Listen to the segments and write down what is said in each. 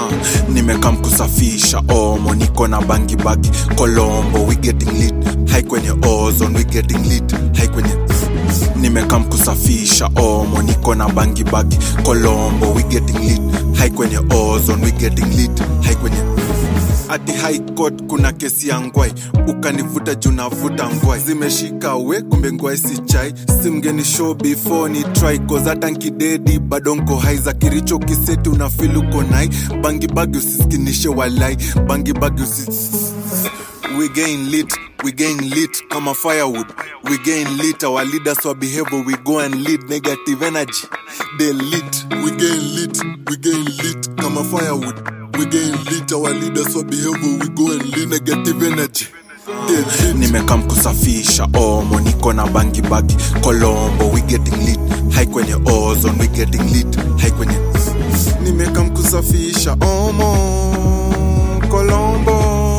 uh, nimekam kusafisha omo niko na bangi bagi kolombo we getting lit hai kwenye ozone we getting lit hai kwenye nimekam kusafisha omo niko na bangi bagi kolombo we getting lit hai kwenye ozone we getting lit hai kwenye ati high court kuna kesi ya ngwai ukanivuta juu navuta ngwai zimeshika we kumbe ngwai si chai simgeni show before ni try cause hata nkidedi bado nko hai za kiricho kiseti unafil uko nai bangi bagi usiskinishe walai bangi bagi usi we gain lit we gain lit kama firewood we gain lit our leaders wa behavior we go and lead negative energy they lit we gain lit we gain lit kama firewood we gain lit our leaders wa behavior we go and lead negative energy nimekam kusafisha omo niko na bangi bagi kolombo we getting lit hai kwenye ozone we getting lit hai kwenye nimekam kusafisha omo kolombo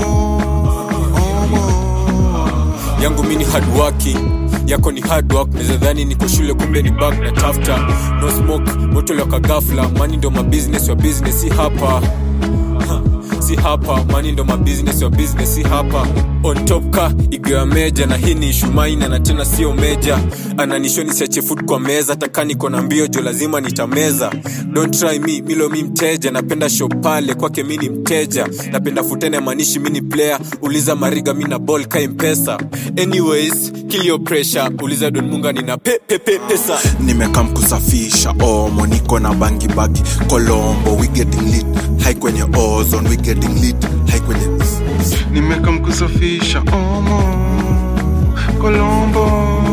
omo yangu mi ni hardworking yako ni hard work nezadhani niko shule kumbe ni bag na tafta no smoke moto loka gafla mani ndo mabusiness wa business si hapa Ha, si hapa mani ndo mabusiness wa business si hapa on top ka igiwa meja na hii ni shumaina na tena sio meja ananishoni siache food kwa meza taka niko na mbio jo lazima nitameza don't try me milo mi mteja napenda show pale kwake mi ni mteja napenda futene manishi mi ni player uliza mariga mi na ball ka mpesa anyways kill your pressure uliza don munga nina pe, pe, pe, pesa nimekam kusafisha omo niko na bangi bagi kolombo we getting lit hai kwenye ozone we getting lit hai kwenye nimekam kusafisha omo kolombo